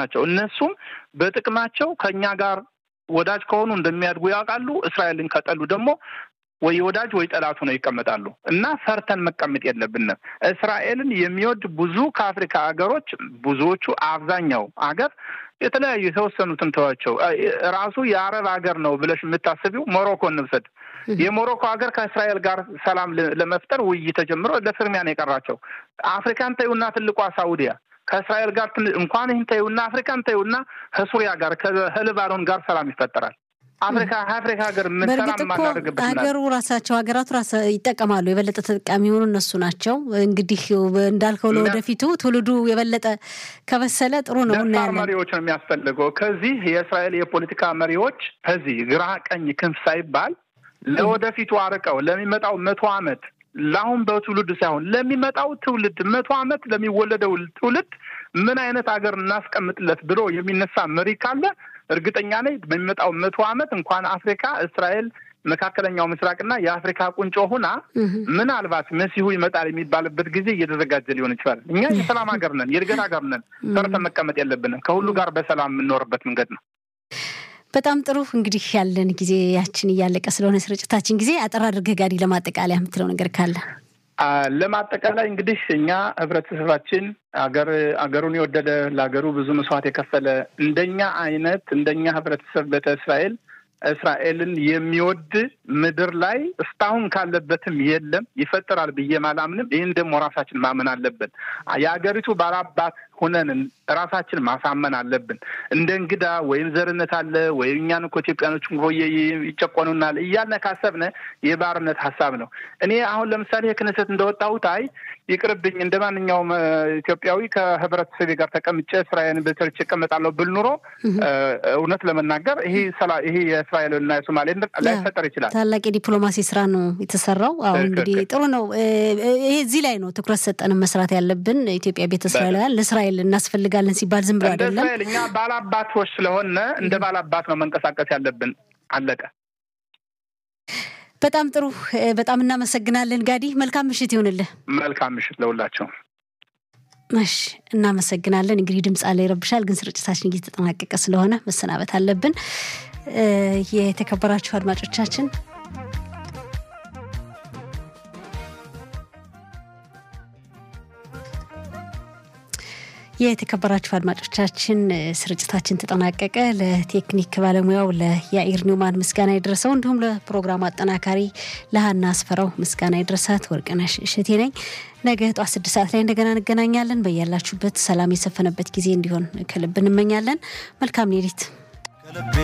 ናቸው። እነሱም በጥቅማቸው ከእኛ ጋር ወዳጅ ከሆኑ እንደሚያድጉ ያውቃሉ። እስራኤልን ከጠሉ ደግሞ ወይ ወዳጅ ወይ ጠላቱ ነው ይቀመጣሉ። እና ፈርተን መቀመጥ የለብንም። እስራኤልን የሚወድ ብዙ ከአፍሪካ ሀገሮች ብዙዎቹ አብዛኛው ሀገር የተለያዩ የተወሰኑትን ተዋቸው ራሱ የአረብ ሀገር ነው ብለሽ የምታስቢው ሞሮኮ እንውሰድ። የሞሮኮ ሀገር ከእስራኤል ጋር ሰላም ለመፍጠር ውይይት ተጀምሮ ለፍርሚያ ነው የቀራቸው። አፍሪካን ተይውና ትልቋ ሳውዲያ ከእስራኤል ጋር እንኳን ይህን ተይውና አፍሪካን ተይውና ከሱሪያ ጋር ከሊባኖን ጋር ሰላም ይፈጠራል። አፍሪካ አፍሪካ ሀገር ምን በእርግጥ እኮ ሀገሩ ራሳቸው ሀገራቱ ራሳ ይጠቀማሉ። የበለጠ ተጠቃሚ የሆኑ እነሱ ናቸው። እንግዲህ እንዳልከው ለወደፊቱ ትውልዱ የበለጠ ከበሰለ ጥሩ ነው። እናያለን። መሪዎች ነው የሚያስፈልገው። ከዚህ የእስራኤል የፖለቲካ መሪዎች ከዚህ ግራ ቀኝ ክንፍ ሳይባል ለወደፊቱ አርቀው ለሚመጣው መቶ ዓመት ለአሁን በትውልድ ሳይሆን ለሚመጣው ትውልድ መቶ ዓመት ለሚወለደው ትውልድ ምን አይነት ሀገር እናስቀምጥለት ብሎ የሚነሳ መሪ ካለ እርግጠኛ ነኝ በሚመጣው መቶ ዓመት እንኳን አፍሪካ እስራኤል መካከለኛው ምስራቅና የአፍሪካ ቁንጮ ሁና ምናልባት መሲሁ ይመጣል የሚባልበት ጊዜ እየተዘጋጀ ሊሆን ይችላል። እኛ የሰላም ሀገር ነን፣ የእድገት ሀገር ነን። ሰርተን መቀመጥ የለብንም። ከሁሉ ጋር በሰላም የምንኖርበት መንገድ ነው። በጣም ጥሩ እንግዲህ ያለን ጊዜያችን እያለቀ ስለሆነ ስርጭታችን ጊዜ አጠር አድርገህ ጋዲ ለማጠቃለያ የምትለው ነገር ካለ ለማጠቃላይ እንግዲህ እኛ ህብረተሰባችን አገር አገሩን የወደደ ለሀገሩ ብዙ መስዋዕት የከፈለ እንደኛ አይነት እንደኛ ህብረተሰብ ቤተ እስራኤል እስራኤልን የሚወድ ምድር ላይ እስካሁን ካለበትም የለም ይፈጠራል ብዬ አላምንም። ይህን ደግሞ ራሳችን ማመን አለብን። የሀገሪቱ ባላባት ሁነን ራሳችን ማሳመን አለብን። እንደ እንግዳ ወይም ዘርነት አለ ወይም እኛን እኮ ኢትዮጵያኖች ይጨቆኑናል እያልን ካሰብነ የባርነት ሀሳብ ነው። እኔ አሁን ለምሳሌ የክነሰት እንደወጣሁት አይ ይቅርብኝ እንደ ማንኛውም ኢትዮጵያዊ ከህብረተሰቤ ጋር ተቀምጬ ስራዬን በሰርች እቀመጣለሁ ብል ኑሮ እውነት ለመናገር ይሄ ይሄ የእስራኤልና የሶማሌ ላይፈጠር ይችላል። ታላቅ የዲፕሎማሲ ስራ ነው የተሰራው። አሁን እንግዲህ ጥሩ ነው። ይሄ እዚህ ላይ ነው ትኩረት ሰጠንም መስራት ያለብን። ኢትዮጵያ ቤተ እስራኤላውያን ለእስራኤል እናስፈልጋለን ሲባል ዝም ብሎ አይደለም። እስራኤል እኛ ባላባቶች ስለሆነ እንደ ባላባት ነው መንቀሳቀስ ያለብን። አለቀ። በጣም ጥሩ። በጣም እናመሰግናለን ጋዲ። መልካም ምሽት ይሁንልህ። መልካም ምሽት ለሁላቸው። እሺ እናመሰግናለን። እንግዲህ ድምፅ አለ ይረብሻል፣ ግን ስርጭታችን እየተጠናቀቀ ስለሆነ መሰናበት አለብን። የተከበራችሁ አድማጮቻችን የተከበራችሁ አድማጮቻችን ስርጭታችን ተጠናቀቀ። ለቴክኒክ ባለሙያው ለያኢር ኒውማን ምስጋና ይድረሰው፣ እንዲሁም ለፕሮግራሙ አጠናካሪ ለሀና አስፈራው ምስጋና ይድረሳት። ወርቅነሽ እሸቴ ነኝ። ነገ ጠዋት ስድስት ሰዓት ላይ እንደገና እንገናኛለን። በያላችሁበት ሰላም የሰፈነበት ጊዜ እንዲሆን ከልብ እንመኛለን። መልካም ሌሊት።